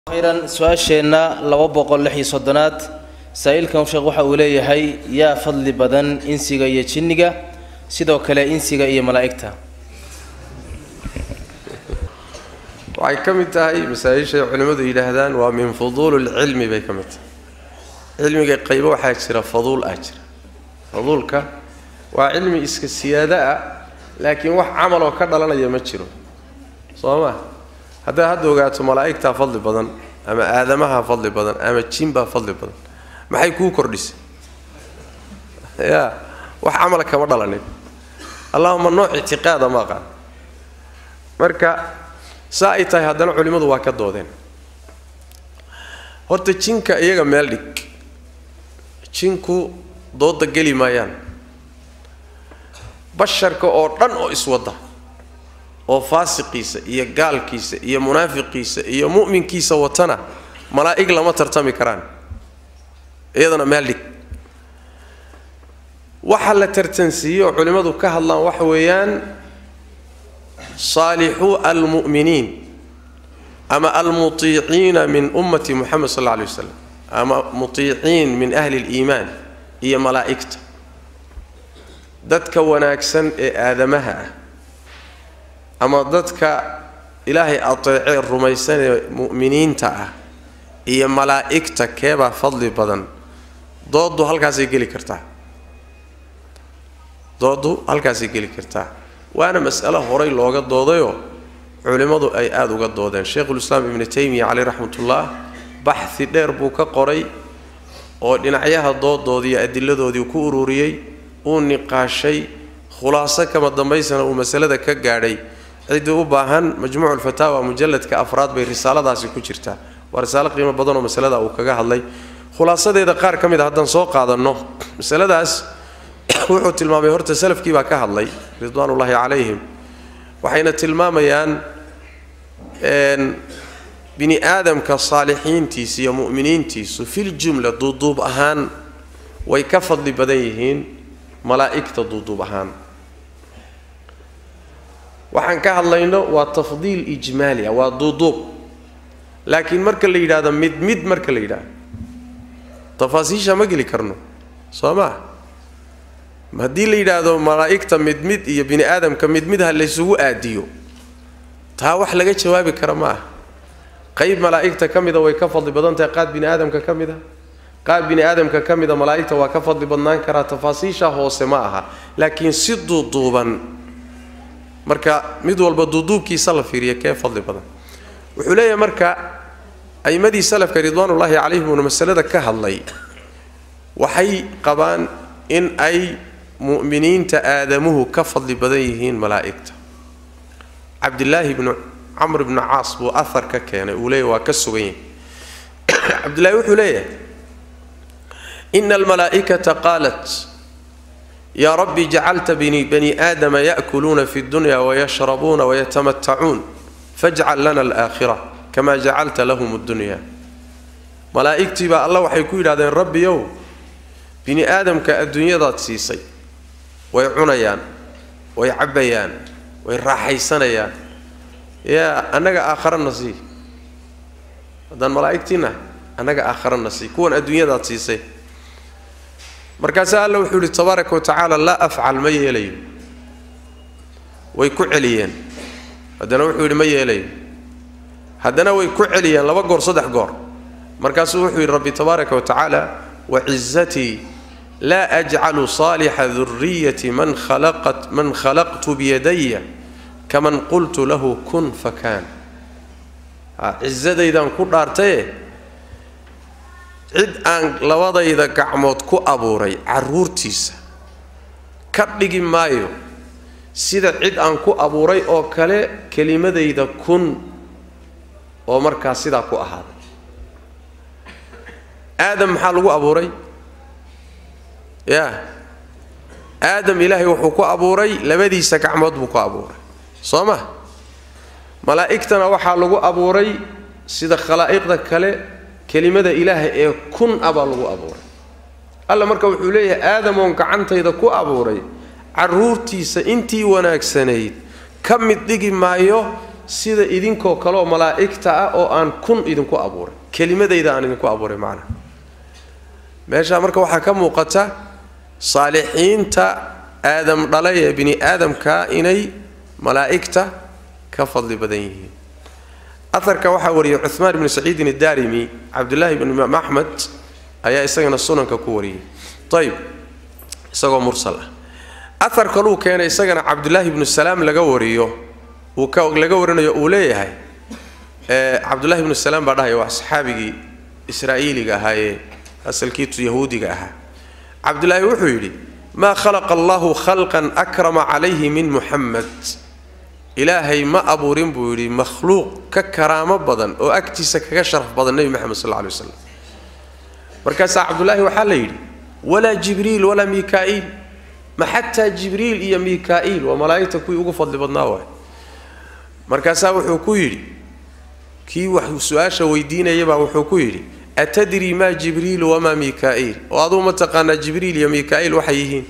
khayran su-aasheenna laba boqol lix iyo soddonaad saa-iilkan sheekh waxa uu leeyahay yaa fadli badan insiga iyo jinniga sidoo kale insiga iyo malaa'igta waxay ka mid tahay masaa-ishay culimmadu yidhaahdaan waa min fuduuli lcilmi bay ka mid tahay cilmiga qaybo waxaa jira faduul ah jira faduulka waa cilmi iska siyaado ah laakiin wax camal oo ka dhalanaya ma jiro soo ma haddaad hadda ogaato malaa'igtaa fadli badan ama aadamaha fadli badan ama jinbaa fadli badan maxay kuu kordhisay ya wax camala kama dhalanin allahuma nooc ictiqaada ma aqaan marka saa ay tahay haddana culimmadu waa ka doodeen horta jinka iyaga meel dhig jinku dooda geli maayaan basharka oo dhan oo iswada oo faasiqiisa iyo gaalkiisa iyo munaafiqiisa iyo mu'minkiisa watana malaa'ig lama tartami karaan iyadana meel dhig waxa la tartansiiye oo culimmadu ka hadlaan waxa weeyaan saalixuu almu'miniin ama almutiiciina min ummati muxamed sal alla alay wasalam ama mutiiciin min ahli liimaan iyo malaa'igta dadka wanaagsan ee aadamaha ah ama dadka ilaahay ateecee rumaysanee mu'miniinta ah iyo malaa'igta keebaa fadli badan dooddu halkaasay geli kartaa dooddu halkaasay geli kartaa waana mas'alo horay looga doodayoo culimmadu ay aada uga doodeen sheikhulislaam ibnu taymiya caleyh raxmatullah baxhi dheer buu ka qoray oo dhinacyaha doodoodii adiladoodii ku ururiyey uu niqaashay khulaaso kama dambaysana uu masalada ka gaadhay ciddii u baahan majmuuculfataawa mujalladka afraad bay risaaladaasi ku jirtaa waa risaalo qiimo badanoo masalada uu kaga hadlay khulaasadeeda qaar ka mid a haddaan soo qaadanno masaladaas wuxuu tilmaamay horta salafkii baa ka hadlay ridwaanullaahi calayhim waxayna tilmaamayaan bini aadamka saalixiintiisa iyo mu'miniintiisu filjumla duuduub ahaan way ka fadli badan yihiin malaa'igta duuduub ahaan waxaan ka hadlayno waa tafdiil ijmaali ah waa duuduub laakiin marka la yidhahdo mid mid marka la yidhahdo tafaasiisha ma geli karno soo maa haddii la yidhaahdo malaa'igta mid mid iyo bini aadamka mid mid ha laysugu aadiyo taa wax laga jawaabi kara ma ah qayb malaa'igta ka mida way ka fadli badan tahay qaad bini aadamka ka mid a qaad bini aadamka ka mida malaa'igta waa ka fadli badnaan karaa tafaasiisha hoose ma aha laakiin si duuduuban marka mid walba duuduubkiisa la fiiriya kee fadli badan wuxuu leeyahay marka a'imadii salafka ridwaanullaahi calayhim uuna masalada ka hadlay waxay qabaan in ay mu'miniinta aadamuhu ka fadli badan yihiin malaa'igta cabdilaahi bnu camr bnu caas buu ahar ka keenay uu leeyahy waa ka sugan yahay cabdillahi wuxuu leeyahay ina almalaa'ikata qaalat yaa rabbi jacalta bani aadama ya'kuluuna fi dunya wayashrabuuna wayatamattacuun fajcal lana alaakhira kama jacalta lahum addunya malaa'igtii baa alla waxay ku yidhahdeen rabbiyow bini aadamka adduunyadaad siisay way cunayaan way cabbayaan way raaxaysanayaan yaa annaga aakharana sii haddaan malaa'igtiina annaga aakharana sii kuwan adduunyadaad siisay markaasaa alla wuxuu yidhi tabaaraka wa tacaala laa afcal ma yeelayo way ku celiyeen haddana wuxuu yidhi ma yeelayo haddana way ku celiyeen laba goor saddex goor markaasuu wuxuu yidhi rabbi tabaaraka wa tacaala wacizatii laa ajcalu saalixa duriyati man khalaqat man khalaqtu biyadaya kaman qultu lahu kun fakaan cizadaydaan ku dhaartaye cid aan labadayda gacmood ku abuuray carruurtiisa ka dhigi maayo sida cid aan ku abuuray oo kale kelimadayda kun oo markaa sidaa ku ahaaday aadam maxaa lagu abuuray yaa aadam ilaahay wuxuu ku abuuray labadiisa gacmood buu ku abuuray soo ma malaa'igtana waxaa lagu abuuray sida khalaa'iqda kale kelimada ilaaha ee kun a baa lagu abuuray alla marka wuxuu leeyahay aadamoon gacantayda ku abuuray carruurtiisa intii wanaagsanayd ka mid dhigi maayo sida idinkoo kaleoo malaa'igta ah oo aan kun idinku abuuray kelimadayda aan idinku abuuray macnaha meeshaa marka waxaa ka muuqata saalixiinta aadam dhalay ee bini aadamka inay malaa'igta ka fadli badan yihiin aharka waxaa wariyey cuhmaan ibnu saciidin addaarimi cabdullaahi ibnu imaam axmed ayaa isagana sunanka ku wariyey ayib isagoo mursal ah ahar kaluu keenay isagana cabdullaahi ibnu salaam laga wariyo uu ka laga warinayo uu leeyahay cabdullahi ibnu salaam baa dhahaya waa saxaabigii israa'iiliga ahaa ee asalkiitu yahuudiga ahaa cabdullaahi wuxuu yidhi maa khalaqa allahu khalqan akrama calayhi min muxamed ilaahay ma abuurin buu yidhi makhluuq ka karaamo badan oo agtiisa kaga sharaf badan nebi moxamed sal lla lay waslam markaasaa cabdullaahi waxaa la yidhi walaa jibriil walaa mikaa'iil ma xataa jibriil iyo mikaa'iil waa malaa'igta kuwii ugu fadli badnaa waay markaasaa wuxuu ku yidhi kii wax su-aasha weydiinayabaa wuxuu ku yidhi atadrii maa jibriilu wamaa mikaa'iil oo aduu ma taqaanaa jibriil iyo mikaa'iil waxay yihiin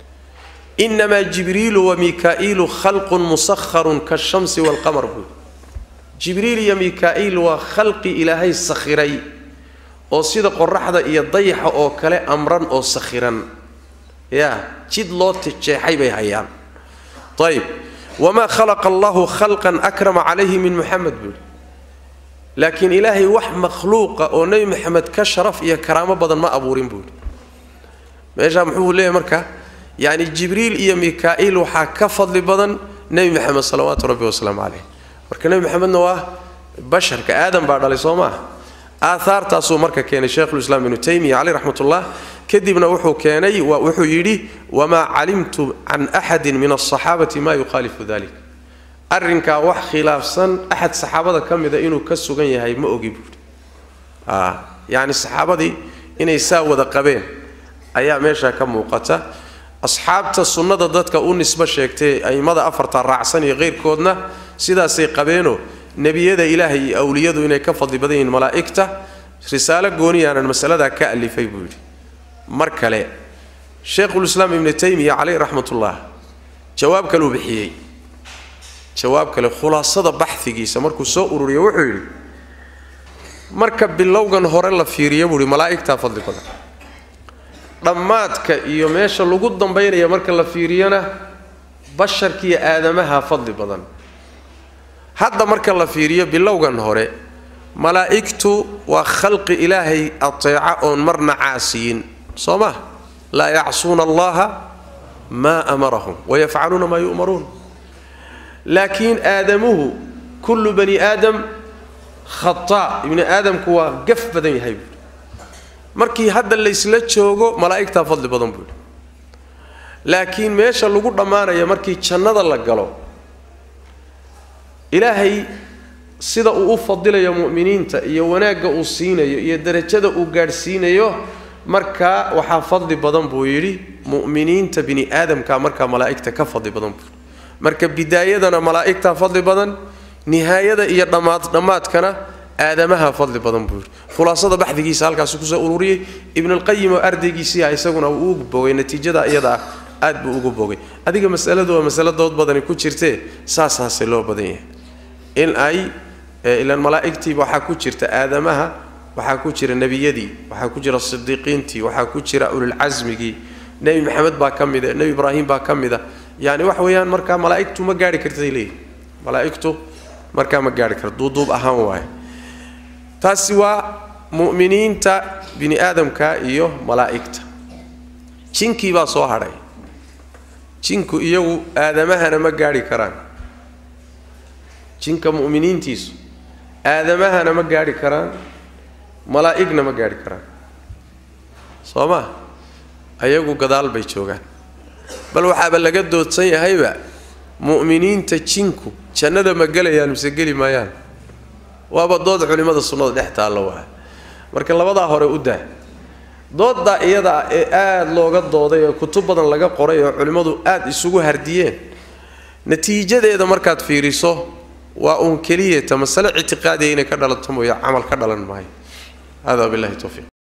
inamaa jibriilu wa mikaa'iilu khalqun musakharun kashamsi waalqamar buui jibriil iyo mikaa'iil waa khalqi ilaahay sakhiray oo sida qoraxda iyo dayaxa oo kale amran oo sakhiran yaa jid loo jeexay bay hayaan ayib wamaa khalaqa allahu khalqan akrama calayhi min muxamed buui laakiin ilaahay wax makhluuqa oo nebi maxamed ka sharaf iyo karaamo badan ma abuurin buui meeshaa muxuu leeyahy marka yacni jibriil iyo mikaa'iil waxaa ka fadli badan nebi maxamed salawaatu rabbi wasalaamu caleyh marka nebi maxamedna waa basharka aadam baa dhalay soo maaha aahaartaasuu marka keenay sheikhulislaam ibnu taymiya caleyh raxmatullah kadibna wuxuu keenay wuxuu yidhi wamaa calimtu can axadin min alsaxaabati maa yuqaalifu dalik arrinkaa wax khilaafsan axad saxaabada ka mida inuu ka sugan yahay ma ogi buuri yacni saxaabadii inay saa wada qabeen ayaa meeshaa ka muuqata asxaabta sunnada dadka u nisbo sheegtay a'immada afarta raacsan iyo keyrkoodna sidaasay qabeenoo nebiyada ilaahay iyo awliyadu inay ka fadli badan yihiin malaa'igta risaalo gooniyaanan masaladaa ka alifay buu yidhi mar kale sheikhulislaam ibnu taymiya caleyh raxmatullah jawaab kaleu bixiyey jawaab kale khulaasada baxhigiisa markuu soo ururiyo wuxuu yidhi marka bilowgan hore la fiiriyo buuhi malaa'igtaa fadli badan dhammaadka iyo meesha lagu dambaynaya marka la fiiriyona basharkiiyo aadamaha fadli badan hadda marka la fiiriyo bilowgan hore malaa'igtu waa khalqi ilaahay ateeca oon marna caasiyin soo ma laa yacsuuna allaha maa amarahum wayafcaluuna maa yu'maruun laakiin aadamuhu kullu bani aadam khataa ibni aadamku waa gaf badan yahay buui markii hadda laysla joogo malaa'igtaa fadli badan buuhi laakiin meesha lagu dhammaanaya markii jannada la galo ilaahay sida uu u fadilayo mu'miniinta iyo wanaagga uu siinayo iyo derajada uu gaadhsiinayo markaa waxaa fadli badan buu yidhi mu'miniinta bini aadamka markaa malaa'igta ka fadli badan buui marka bidaayadana malaa'igtaa fadli badan nihaayada iyo dhammaad dhammaadkana aadamaha fadli badan buu yidhi khulaasada baxdigiisa halkaasu kusoo ururiyey ibnulqayim oo ardaygiisiiah isaguna uu ugu bogay natiijada iyada ah aad buu ugu bogay adiga masaladu waa masalo dood badani ku jirtee saasaase loo badan yahay in ay ilaan malaa'igtiiba waxaa ku jirta aadamaha waxaa ku jira nebiyadii waxaa ku jira sidiiqiintii waxaa ku jira ululcasmigii nebi maxamed baa ka mida nebi ibraahim baa ka mida yani wax weeyaan markaa malaa'igtu ma gaari kartay leeyihi malaa'igtu markaa ma gaari karto duuduub ahaan waaye taasi waa mu'miniinta bini aadamka iyo malaa'igta jinkii baa soo hadhay jinku iyagu aadamahana ma gaari karaan jinka mu'miniintiisu aadamahana ma gaari karaan malaa'igna ma gaari karaan soo ma ayagu gadaal bay joogaan bal waxaaba laga doodsan yahayba mu'miniinta jinku jannada ma gelayaan mise geli maayaan waaba dood culimmada sunnada dhex taalla waa marka labadaa hore u daa dooddaa iyada ah ee aada looga dooday oo kutub badan laga qoray oo culimmadu aada isugu hardiyeen natiijadeeda markaad fiiriso waa uun keliyata masale ictiqaadiya inay ka dhalato mooya camal ka dhalan maayo hada billahi towfiiq